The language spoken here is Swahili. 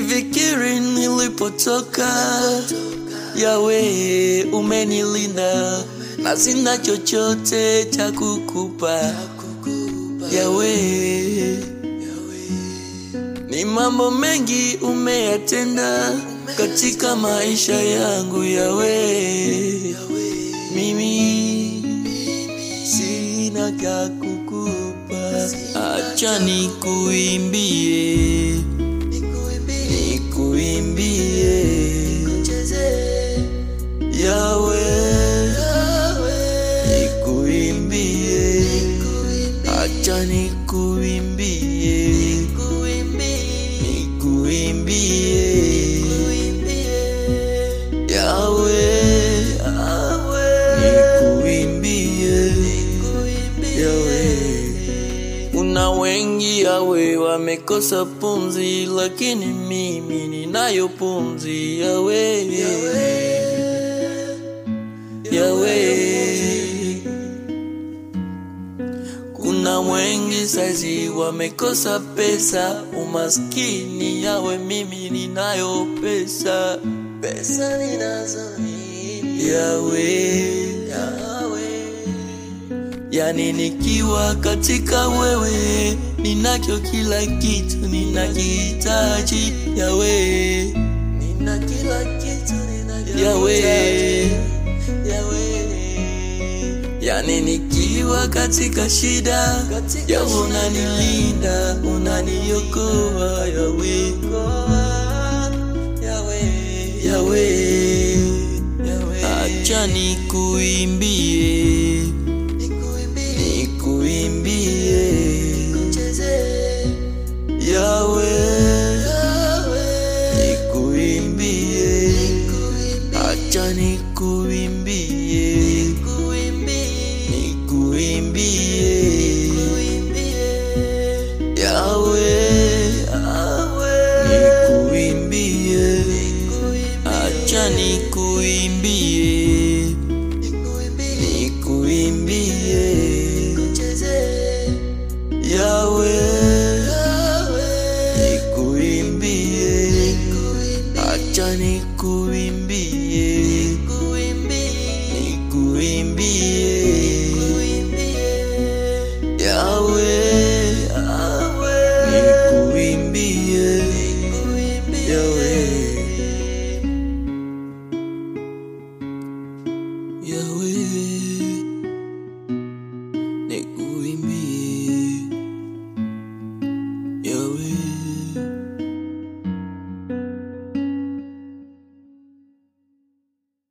nikifikiri nilipotoka, Yawe umenilinda na sina chochote cha kukupa Yawe. Ni mambo mengi umeyatenda katika maisha yangu Yawe, mimi sina cha kukupa, acha nikuimbie, nikuimbie Yawe, nikuimbie, acha nikuimbie, nikuimbie Yawe, nikuimbie Yawe. Kuna wengi Yawe wamekosa pumzi, lakini mimi ninayo pumzi Yawe, Yawe. Kuna wengi saizi wamekosa pesa, umaskini Yawe, mimi ninayo pesa, pesa ninazo mimi Yawe, Yawe. Yani nikiwa katika wewe, ninacho kila kitu ninakihitaji Yawe, nina kila kitu ninakihitaji Yawe, Yawe. Yani nikiwa katika shida, Yawe unanilinda, unaniokoa Yawe, Yawe, Yawe. Acha nikuimbie, nikuimbie Yawe, nikuimbie, acha nikuimbie, nikuimbie Yawe, nikuimbie, acha nikuimbie, nikuimbie Yawe, nikuimbie, acha nikuimbie, nikuimbie